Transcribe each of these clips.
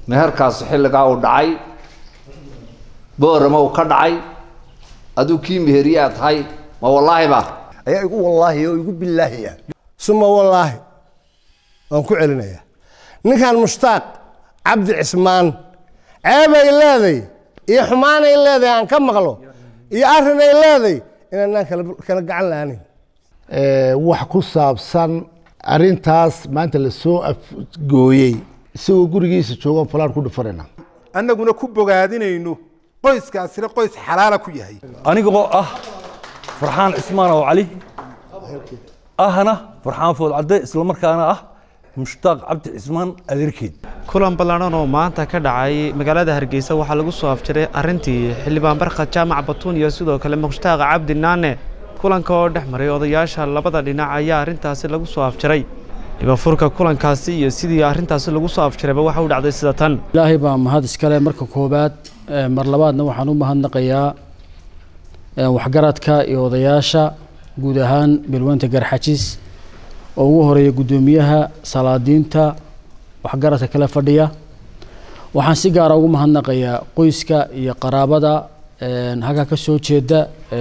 meherkaasi xilligaa uu dhacay boorama uu ka dhacay aduu kii meheriyaa tahay ma wallaahi ba ayaa igu wallaahi oo igu bilaahiya suma wallaahi waan ku celinayaa ninkan mushtaaq cabdi cismaan ceebay leeday iyo xumaanay leedahay aan ka maqlo iyo arrinay leeday inaanaan kala kala gacan la'aanin wax ku saabsan arintaas maanta la soo afgooyey isagoo gurigiisa joogan falaan ku dhufanayna annaguna ku bogaadinayno qoyskaasina qoys xalaala ku yahay anigoo ah farxaan cismaan oo cali ahna farxaan food cadde islamarkaana ah mushtaaq cabdi cismaan adeerkeed kulan ballaadhan oo maanta ka dhacay magaalada hargeysa waxaa lagu soo afjiray arrintii xildhibaan barkhad jaamac batuun iyo sidoo kale mushtaaq cabdi naane kulanka oo dhex maray odayaasha labada dhinac ayaa arrintaasi lagu soo afjiray ibafurka kulankaasi iyo sidii arrintaasi lagu soo afjirayba waxa u dhacday sida tan ilaahay baa mahad iskale marka koobaad mar labaadna waxaan u mahadnaqayaa waxgaradka iyo odayaasha guud ahaan beelweynta garxajis oo ugu horeeya guddoomiyaha salaadiinta waxgaradka kala fadhiya waxaan si gaara ugu mahadnaqayaa qoyska iyo qaraabada halka ka soo jeeda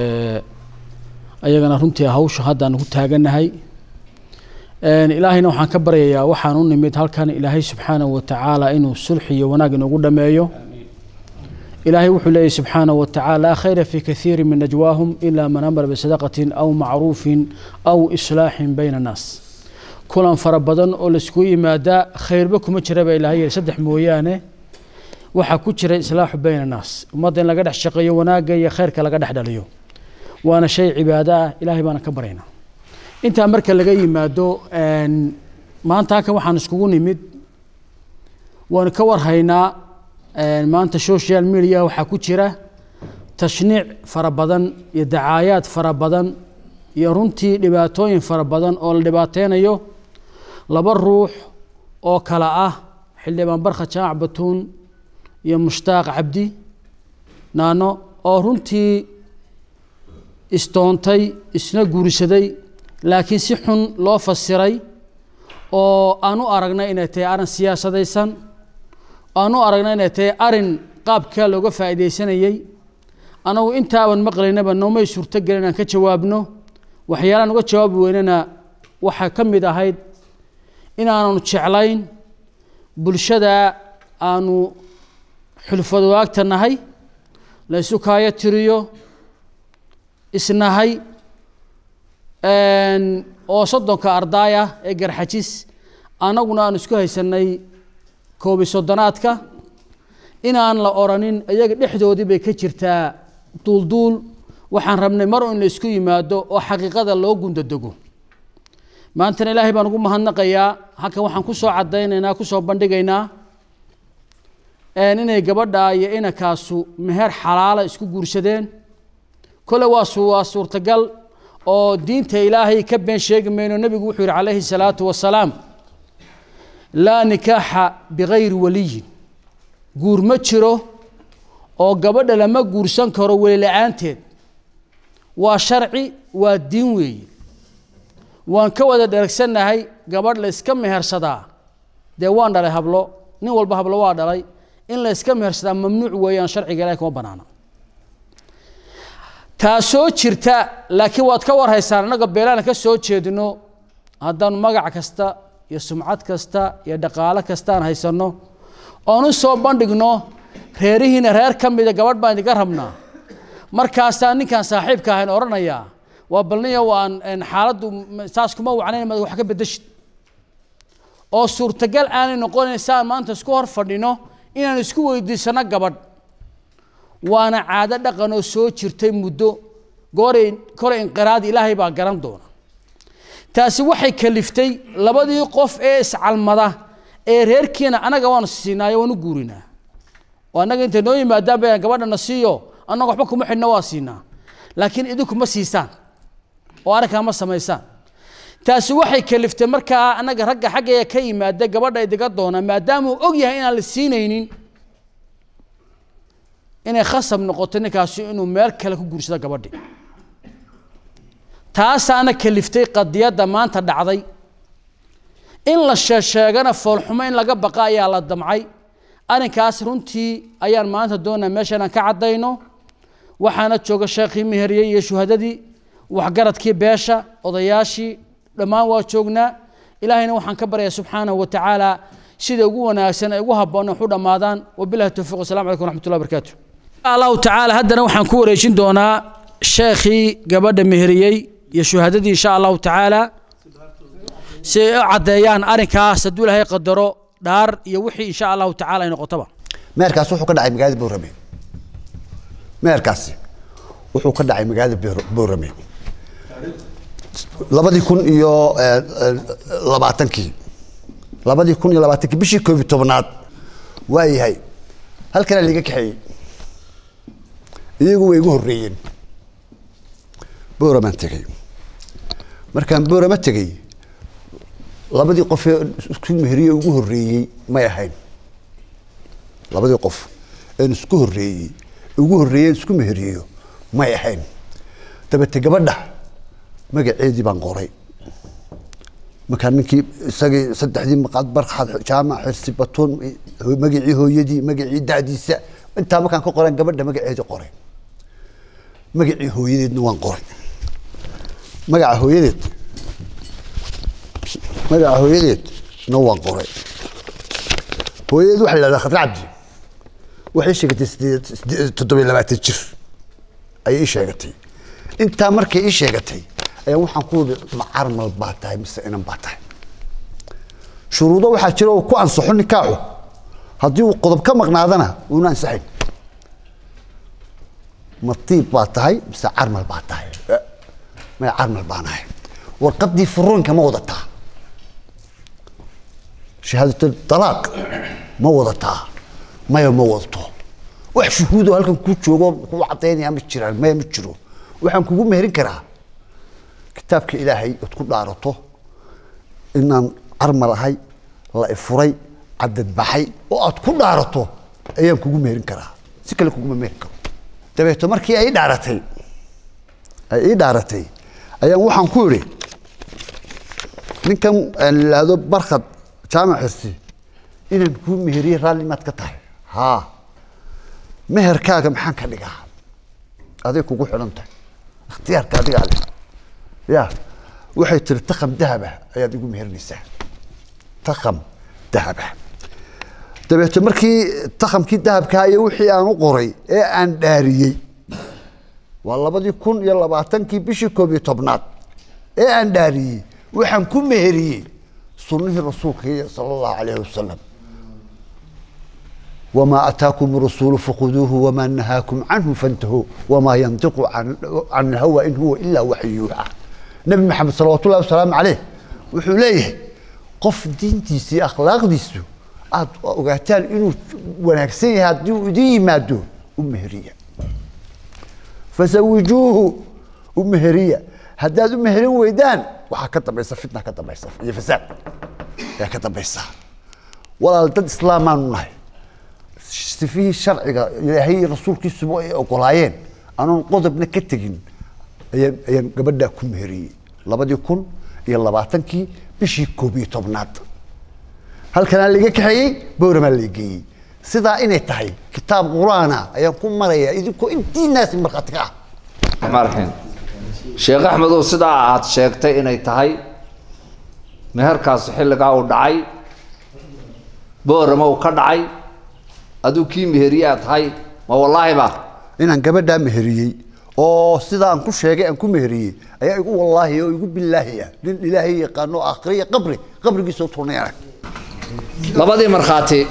ayagana runtii hawsha haddaan ku taaganahay ilaahayna waxaan ka baryayaa waxaan u nimid halkan ilaahay subxaanahu watacaala inuu sulxi iyo wanaag inoogu dhameeyo ilaahay wuxuu leeyahy subxaanahu watacaala laa khayra fi kathiiri min najwaahum ilaa man amara bisadaqatin aw macruufin aw islaaxin bayna annaas kulan fara badan oo laiskugu yimaadaa khayrba kuma jira baa ilahay yidhi saddex mooyaane waxaa ku jira islaaxu bayna annaas ummadda in laga dhex shaqeeyo wanaagga iyo khayrka laga dhex dhaliyo waana shay cibaado ah ilaahay baana ka baryaynaa intaa marka laga yimaado maanta halkan waxaan iskugu nimid waanu ka warhaynaa maanta social media waxaa ku jira tashniic fara badan iyo dacaayaad fara badan iyo runtii dhibaatooyin fara badan oo la dhibaateynayo laba ruux oo kale ah xildhibaan barkha jaamac batuun iyo mushtaaq cabdi naano oo runtii istoontay isna guursaday laakiin si xun loo fasiray oo aan u aragnay inay tahay arrin siyaasadaysan aan u aragnay inay tahay arin qaabkaa looga faa'iidaysanayey anagu intaaban maqlaynaba noomay suurtogelin inaan ka jawaabno waxyaalaan uga jawaabi weynana waxaa ka mid ahayd inaananu jeclayn bulshada aanu xulfadwaagta nahay la isu kaayo tiriyo isnahay oo soddonka ardaaya ee garxajis annaguna aan isku haysanay koobi soddonaadka inaan la oranin iyaga dhexdoodii bay ka jirtaa duulduul waxaan rabnay mar in la isku yimaado oo xaqiiqada loo gundadego maantana ilaahay baan ugu mahadnaqayaa halkan waxaan ku soo caddaynaynaa ku soo bandhigaynaa inay gabadha iyo inankaasu meher xalaala isku guursadeen kole waa waa suurtagal oo diinta ilaahay ka been sheegi mayno nebigu wuxuu yihi calayhi salaatu wasalaam laa nikaaxa bikayri waliyin guur ma jiro oo gabadha lama guursan karo weli la-aanteed waa sharci waa diin weeye waan ka wada dheragsannahay gabadh la iska mehersadaa dee waan dhalay hablo nin walba hablo waa dhalay in la iska mehersadaa mamnuuc weeyaan sharciga ilahay kuma banaana taasoo jirta laakiin waad ka warhaysaan annaga beelaana ka soo jeedino haddaanu magac kasta iyo sumcad kasta iyo dhaqaalo kasta aan haysanno oon u soo bandhigno reerihiina reer ka mida gabadh baan idinka rabnaa markaasaa ninkaan saaxiibka ahayn odhanayaa waa balniya waan xaaladdu saas kuma wacnayn mad wax ka bedeshid oo suurtagal aanay noqonayn saan maanta isku hor fadhino inaan isku weydiisano gabadh waana caado dhaqan oo soo jirtay muddo gooray kole inqiraadi ilaahay baa garan doona taasi waxay kaliftay labadii qof ee iscalmada ee reerkiina anaga waanu siinaayo waanu guurinaa oo annaga intay noo yimaadaan ba gabadhana siiyo annaga waxba kuma xidhna waa siinaa laakiin idinku ma siisaan oo arrinkaa ma samaysaan taasi waxay kaliftay markaa annaga ragga xaggaya ka yimaada gabadha idiga doona maadaama uu og yahay inaan la siinaynin inay khasab noqoto ninkaasi inuu meel kale ku guursado gabadhi taasaana kaliftay qadiyadda maanta dhacday in la sheesheegana foolxumo in laga baqa ayaa la damcay arrinkaas runtii ayaan maanta doonaa meesha inaan ka caddayno waxaana jooga sheekhii meheriyey iyo shuhadadii waxgaradkii beesha odayaashii dhammaan waa joognaa ilaahayna waxaan ka baryaa subxaanahu wa tacaala sida ugu wanaagsan ay ugu habboon wax u dhammaadaan wabilahi towfiiq wasalamu calaykum waraxmatullahi barakaatu allahu tacaala haddana waxaan ku wareejin doonaa sheekhii gabadha meheriyey iyo shuhadadii insha allahu tacaala si ay u caddeeyaan arrinkaas hadduu ilaahay qadaro dhaar iyo wixii insha allahu tacaala ay noqotaba meerkaas wuxuu ka dhacay magaalada boorame meerkaasi wuxuu ka dhacay magaalada Boor- boorame labadii kun iyo eh, eh, labaatankii labadii kun iyo labaatankii bishii koob iyo tobnaad waa yahay halkanaa liiga kaxeeyey iyagu way igu horreeyeen booramaan tegey markaan boorama tegey labadii qofee isku meheriye ugu horreeyey may ahayn labadii qof een isku horreeyey ugu horreeyeen isku meheriyo may ahayn dabete gabadha magaceedii baan qoray markaa ninkii isagii saddexdii maqaad barxad jaamac xirsi batuun magacii hooyadii magacii da'diisa intaa markaan ka qoran gabadha magaceedii qoray magacii hooyadeedna waan qoray magaca hooyadeed magaca hooyadeed na waan qoray hooyadeed waxaa la yidhahdaa khadra cabdi waxay sheegatay sideed sideed- toddoba iyo labaatan jir ayay ii sheegatay intaa markay ii sheegatay ayaa waxaan ku wudi ma carmal baa tahay mise inan baa tahay shuruudo waxaa jira oo ku ansaxo nikaaxu haddii uu qodob ka maqnaadana uuna ansaxayn ma tiib baa tahay mise carmal baa tahay Eh, maya carmal baan ahay warqaddii furuunka ma wadataa shahaadatul talaaq ma wadataa maya ma wadato wax shuhuudoo halkan ku joogo ku cadaynaya ma jiraan maya ma jiro waxaan kugu meherin karaa kitaabka ilaahay ood ku dhaarato inaan carmal ahay la ifuray cadad baxay oo aad ku dhaarato ayaan kugu meherin karaa si kale kuguma meherin karo dabeeto markii ay ii dhaaratay ay ii dhaaratay ayaan waxaan ku idhi ninkan aan idhaahdo barkhad jaamac xirsi inaan kuu meheriye raalli maad ka tahay haa meherkaaga maxaan ka dhigaa aday kugu xidhan tahay ikhtiyaarka adigaa leh ya waxay tiri takam dahaba ayaad igu meherinaysaa takam dahaba dabeeto markii takamkii dahabkaa iyo wixii aan u qoray ee aan dhaariyey waa labadii kun iyo labaatankii bishii koob iyo tobnaad ee aan dhaariyey waxaan ku meheriyey sunnihii rasuulka sala allahu calayhi wasalam وما أتاكم الرسول فخذوه وما نهاكم عنه فانتهوا وما ينطق عن, عن الهوى إن هو إلا وحي يوحى نبي محمد صلوات الله وسلام عليه wuxuu leeyahay qof diintiisii akhlaaqdiisu aad ogaataan inuu wanaagsan yahay haddii uu idin yimaado u meheriya fasawijuuhu u meheriya haddaad u meherin weydaan waxaa ka dambaysa fitna ka dambaysa iyo fasaad ayaa ka dambaysa walaal dad islaamaanu nahay sifihii sharciga ilaahay iyo rasuulkiisuba ay ogolaayeen anoon qodobna ka tegin ayaan ayaan gabadhaa ku meheriyey labadii kun iyo labaatankii bishii koob iyo tobnaad halkanaa laiga kaxeeyey bowramaa la geeyey sidaa inay tahay kitaab qur-aana ayaan ku marayaa idinkoo intiinaasi markhaati ka ah raxmaan raxiim sheekh axmedow sidaa aad sheegtay inay tahay meherkaasi xilligaa uu dhacay boorama uu ka dhacay aduu kii meheriye aad tahay ma wallaahi ba inaan gabadhaa meheriyey oo sidaa aan ku sheegay aan ku meheriyey ayaa igu wallaahi oo igu bilaahi ah nin ilaahay yaqaano aakhiriya qabri qabrigiisa u turnay arag labadii markhaati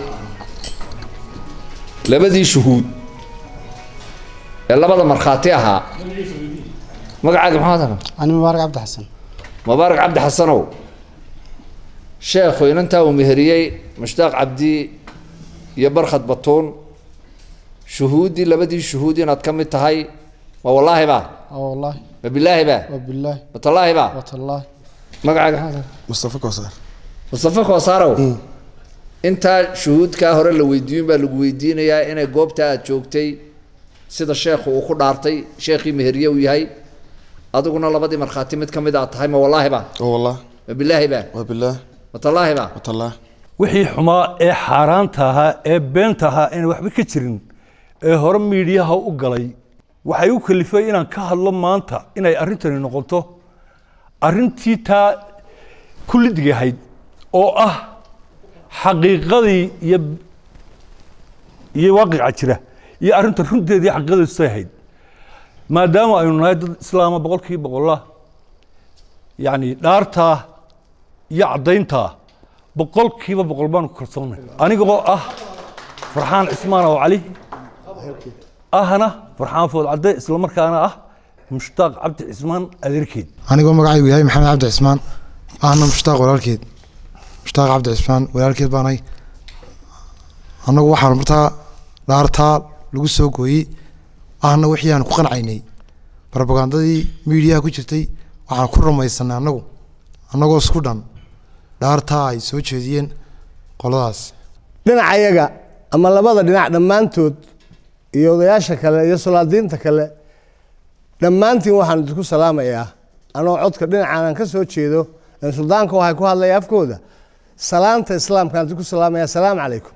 labadii shuhuud ee labada markhaati ahaa magacaaga maxaad ahaa أنا مبارك عبد الحسن mubaarak cabdi xasanow sheekhu inantaa uu meheriyey mushtaaq cabdi iyo barkhad batuun shuhuuddii labadii shuhuud inaad ka mid tahay ma wallaahi ba اه والله ma bilaahi ba وبالله ma tallaahi ba وتالله magacaaga maxaad ahaa mustafa kowsar mustafa koosaarow intaa shuhuudkaa hore la weydiiyun baa lagu weydiinayaa inay goobta aad joogtay sida sheekhu uu ku dhaartay sheekhii meheriye uu yahay adiguna labadii markhaati mid ka mid aad tahay ma wallaahi ba oo wallah ma bilaahi ba waa bilaah ma tallaahi ba watallah wixii xumaa ee xaaraanta ahaa ee beenta ahaa aan waxba ka jirin ee hore miidhiyaha u galay waxay u kalifay inaan ka hadlo maanta inay arrintani noqoto arrintii taa kullidig ahayd oo ah xaqiiqadii iyo iyo waaqica jira iyo arrinta runteedii xaqiiqadiisay ahayd maadaama aynu nahay dad islaama boqolkiiba boqolla yacni dhaartaa iyo caddayntaa boqolkiiba boqol baanu ku kalsoonnay anigoo ah farxaan cismaan oo cali ahna farxaan food cadde islamarkaana ah mushtaaq cabdi cismaan adeerkeed anigoo magacaygu yahay maxamed cabdi cismaan ahna mushtaaq walaalkeed mushtaaq cabdi cismaan walaalkeed baanahay annagu waxaan martaa dhaartaa lagu soo gooyey ahna wixii aan ku qancaynay barobagandadii miidiyaha ku jirtay waxaan ku rumaysanay annagu annagoo isku dhan dhaartaa ay soo jeediyeen qoladaas dhinacayaga ama labada dhinac dhammaantood iyo odayaasha kale iyo solaadiinta kale dhammaantiin waxaan idinku salaamayaa anoo codka dhinacan aan ka soo jeedo ee suldaanka waxay ku hadlaya afkooda salaanta islaamkaan idinku salaamaya asalaamu calaykum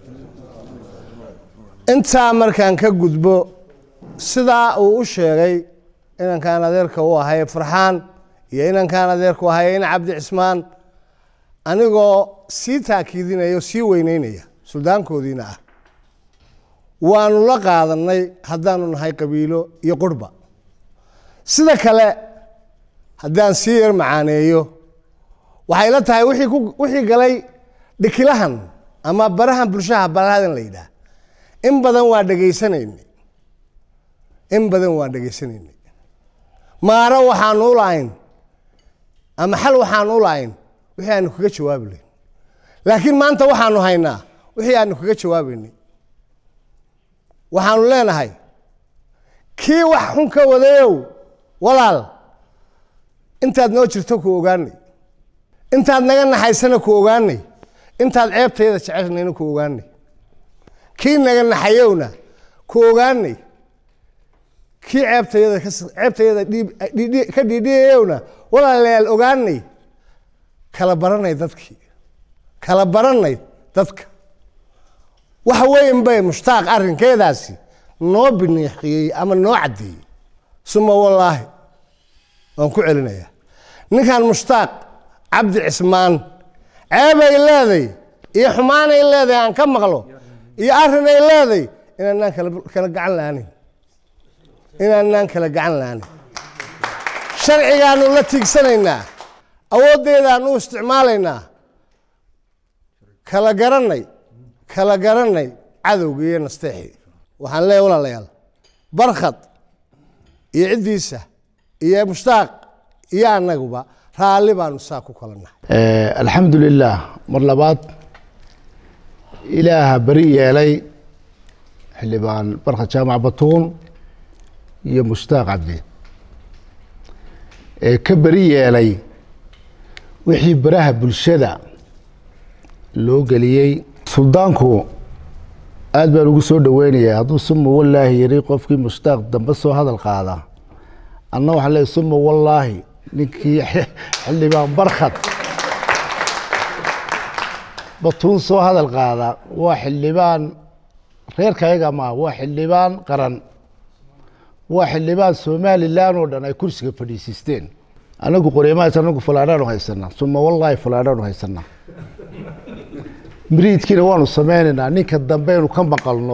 intaa markaan ka gudbo sidaa uu u sheegay inankaan adeerka u ahay farxaan iyo inankaan adeerka u ahay in cabdi cismaan anigoo sii taakiidinaya o sii weyneynaya suldaankoodiina ah waanu la qaadanay haddaanu nahay qabiilo iyo qurhba sida kale haddaan sii yar macaaneeyo waxay la tahay wixii ku wixii galay dhikilahan ama barahan bulshaha barahadan la yidhaah in badan waa dhegaysanaynay in badan waa dhegaysanaynay maaro waxaanu u lahayn ama xal waxaanu u lahayn wixii aanu kaga jawaabi layn laakiin maanta waxaanu haynaa wixii aanu kaga jawaabaynay waxaanu leenahay kii wax xun ka wadayow walaal intaad noo jirto ku ogaanay intaad naga naxaysana ku ogaanay intaad ceebtayada jecesnayna ku ogaanay kii naga naxayowna ku ogaanay kii ceebtayada ceebtayada ka dhiidhiyayowna walaalayaal ogaanay kala baranay dadkii kala baranay dadka wax weyn bay mushtaaq arrinkeedaasi noo biniixiyey ama noo caddeeyey suma wallaahi waan ku celinayaa ninkan mushtaaq cabdi cismaan ceebay leeday iyo xumaanay leedahay aan ka maqlo iyo arrinay leeday inaanaan kala gacan la'aanin inaanaan kala gacan la'aanin sharcigaanu la tiigsanaynaa awooddeedaan u isticmaalaynaa kala garanay kala garanay cadowga iyo nasteexii waxaan leeyahy walaalayaal barkhad iyo ciddiisa iyo mushtaaq iyo annaguba raalli baanu saa ku kala nahay alxamdu lilah mar labaad ilaaha beri yeelay xildhibaan barkhad jaamac batuun iyo mushtaaq cabdi ee ka beri yeelay wixii baraha bulshada loo geliyey suldaanku aad baan ugu soo dhoweynayaa hadduu suma wallaahi yiri qofkii mushtaaq dambe soo hadal qaada anna waxaan leeyahy suma wallaahi ninkii xildhibaan barkhad batuun soo hadal qaada waa xildhibaan reerkayaga maa waa xildhibaan qaran waa xildhibaan somalilan oo dhan ay kursiga fadhiisiisteen anagu qoreymahaas anagu falaadhaanu haysanaa suma wallaahi falaadhaanu haysanaa miriidkiina waanu sameynaynaa ninka dambeynu ka maqalno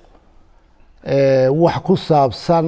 wax ku saabsan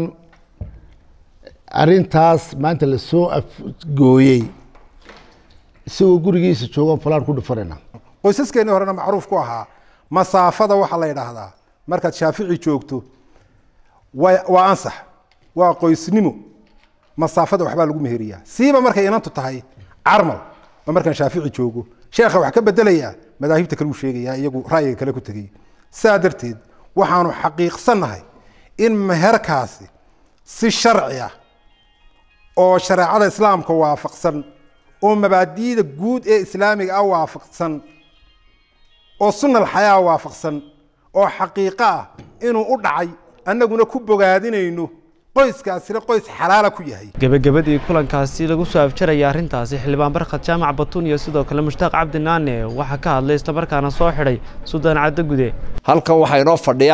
arintaas maanta lasoo afgooyey isagoo gurigiisa joogaan falaan ku dhufanayna qoysaskeenii horena macruuf ku ahaa masaafada waxaa la yidhaahdaa markaad shaafici joogto waa waa ansax waa qoysnimo masaafada waxbaa lagu meheriyaa siiba markay inantu tahay carmal oo markaan shaafici joogo sheekha wax ka bedelayaa madaahibta kale uu sheegayaa iyagu ra'yiga kale ku tegay saa darteed waxaanu xaqiiqsannahay in meherkaasi si sharci ah oo shareecada islaamka waafaqsan oo mabaadi'da guud ee islaamiga ah waafaqsan oo sunna alxayaa waafaqsan oo xaqiiqo ah inuu u dhacay annaguna ku bogaadinayno qoyskaasina qoys xalaala ku yahay gebagabadii kulankaasi lagu soo afjaraya arrintaasi xildhibaan barkhad jaamac batuun iyo sidoo kale mushtaaq cabdi naane waxaa ka hadlay islamarkaana soo xidhay suldaan caddo gude halkan waxaa inoo fadhiya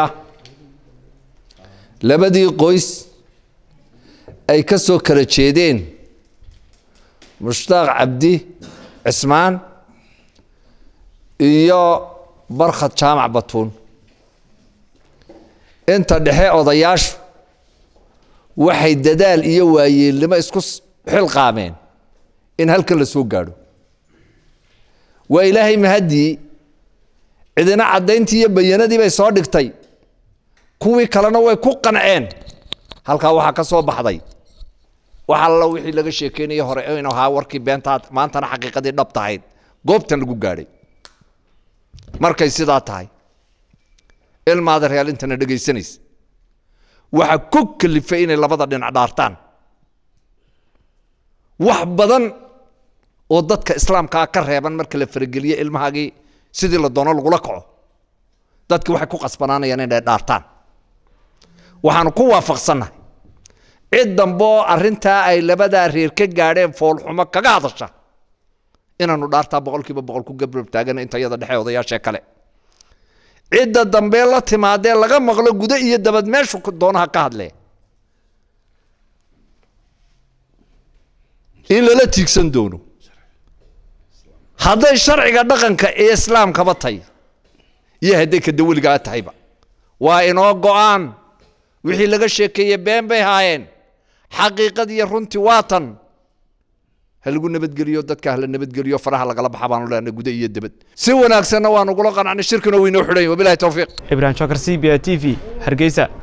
labadii qoys ay ka soo kala jeedeen mushtaaq cabdi cismaan iyo barkhad jaamac batuun inta dhexe odayaashu waxay dadaal iyo waayeelnimo isku xilqaameen in halkan la soo gaadho waa ilaahay mahaddii cidina caddayntii iyo bayanadii bay soo dhigtay kuwii kalena way ku qanceen halkaa waxaa ka soo baxday wax alla wixii laga sheekeynaya hore inuu ahaa warkii beentaad maantana xaqiiqadii dhab tahayd goobtan lagu gaadhay markay sidaa tahay ilmaada real intana dhegaysanaysa waxaa ku kalifay inay labada dhinac dhaartaan wax badan oo dadka islaamkaa ka reeban marka la farageliyo ilmahaagii sidii la doono lagula kaco dadki waxay ku qasbanaanayaan inay dhaartaan waxaanu ku waafaqsannahay cid damboo arrintaa ay labadaa reer ka gaadheen foolxumo kaga hadasha inaanu dhaartaa boqolkiiba boqol ku gabrab taagan inta yada dhexe odayaashee kale cidda dambe la timaadee laga maqlo gudo iyo dabad meeshu doonaha ka hadlee in lala tiigsan doono hadday sharciga dhaqanka ee islaamkaba tahay iyo hadday ka dawligaa tahayba waa inoo go-aan wixii laga sheekeeye been bay haayeen xaqiiqadiiyo runtii waa tan ha lagu nabadgeliyo dadka hala nabadgeliyo faraha lagala baxa baanu leenahay guda iyo debad si wanaagsanna waan ugula qanacnay shirkina waynoo xidhan wabilahi towfiiq ibrahim shakar c b a t v hargeysa